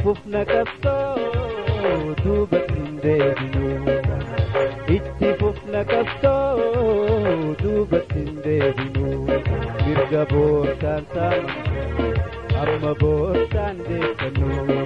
fufna qabsoo duubatti hin deebinu itti fufna qabsoo duubatti hin deebinu mirga boorsaan saama amma boorsaan deebinu.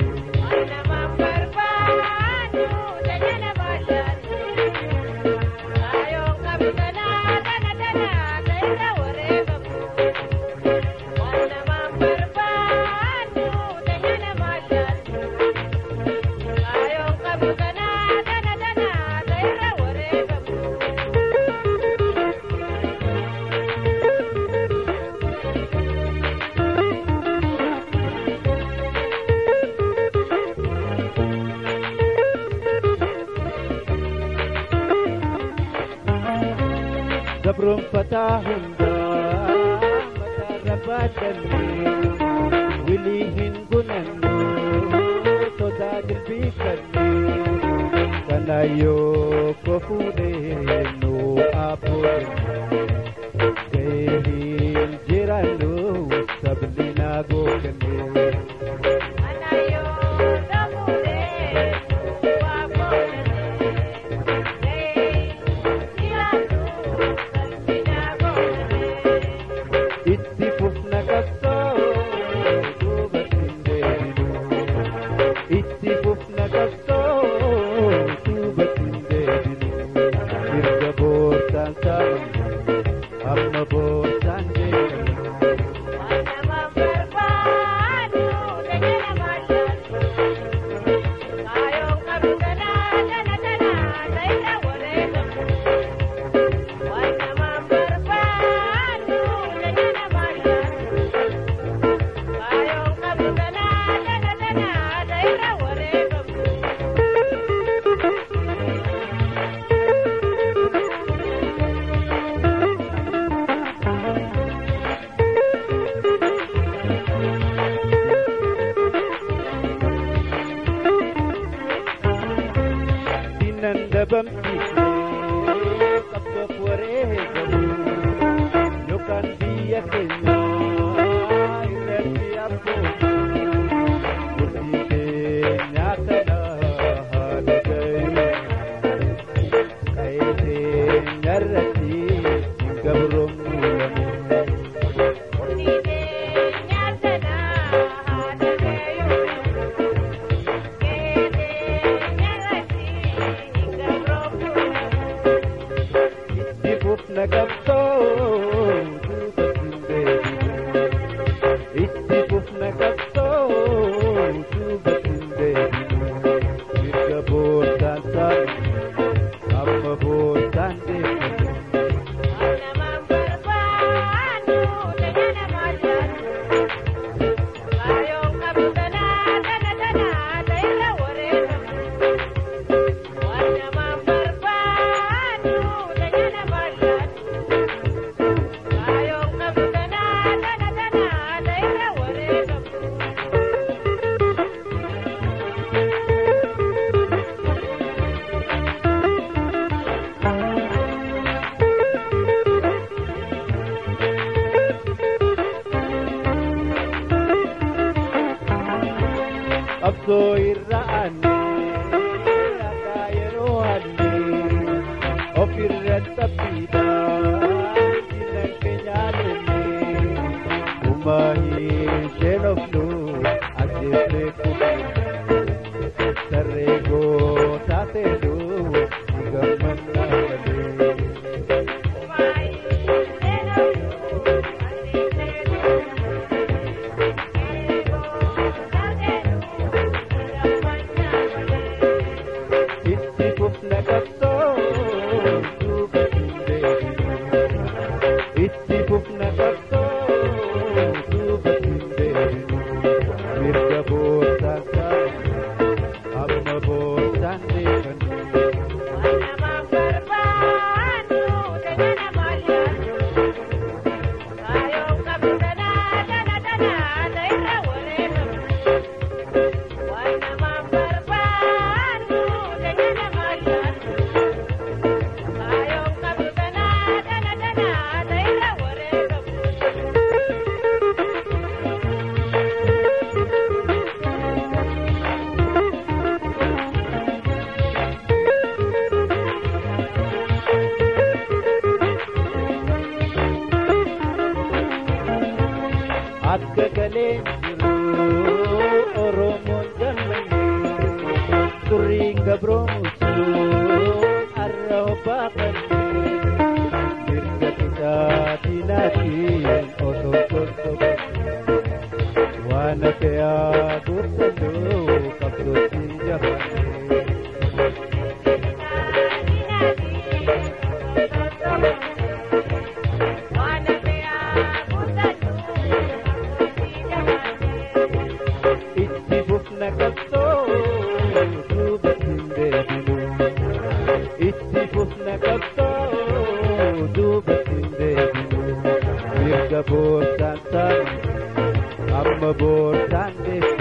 gabroonfataa hundaa mataarra baadhanne wilii hin gunannu sodaa dilbii kanne kanaayyoo ko fuudheennu abboodanne ga'ee hin jiraannu sabni naa gookenne. itti fufna qabsoo duubatti hin deebinu itti fufna qabsoo duubatti hin deebinu mirga boorsaan saamamu amma boorsaan deebinu. diinan dabamsiisnee qabdoof wareegamu yookaan biyya keenya irratti abboomu murtii keenya kana haala gayu qa'ee keenya irratti hin gabroomnu itti fufna qabsoo duubatti hin deebinu itti fufna qabsoo duubatti hin deebinu mirga boorsaan saama amma boorsaan deebinu. qabsoo irra aanee akka yeroo haallee of irra xaphiidhaan diinan keenya lollee uumaa hin sheenofnu ajjeesnee kubbee sarree gootaa seenuu ni gammannaa malee. itti fufna qabsoo duubatti hin deebinu itti fufna qabsoo duubatti hin deebinu mirga boorsaan saama amma boorsaan deebinu. akka galeen jiru oromoon gammannee turriin gabroomutu arra hobbaa kannee mirga bitaatinaatiin osoo tortobe waan hafeyaa guuttannoo qabdootiin jafannee. itti fufna qabsoo duuba hin deebinu itti fufna qabsoo duuba hin deebinu mirga boorsaan taane amma boorsaan deebinu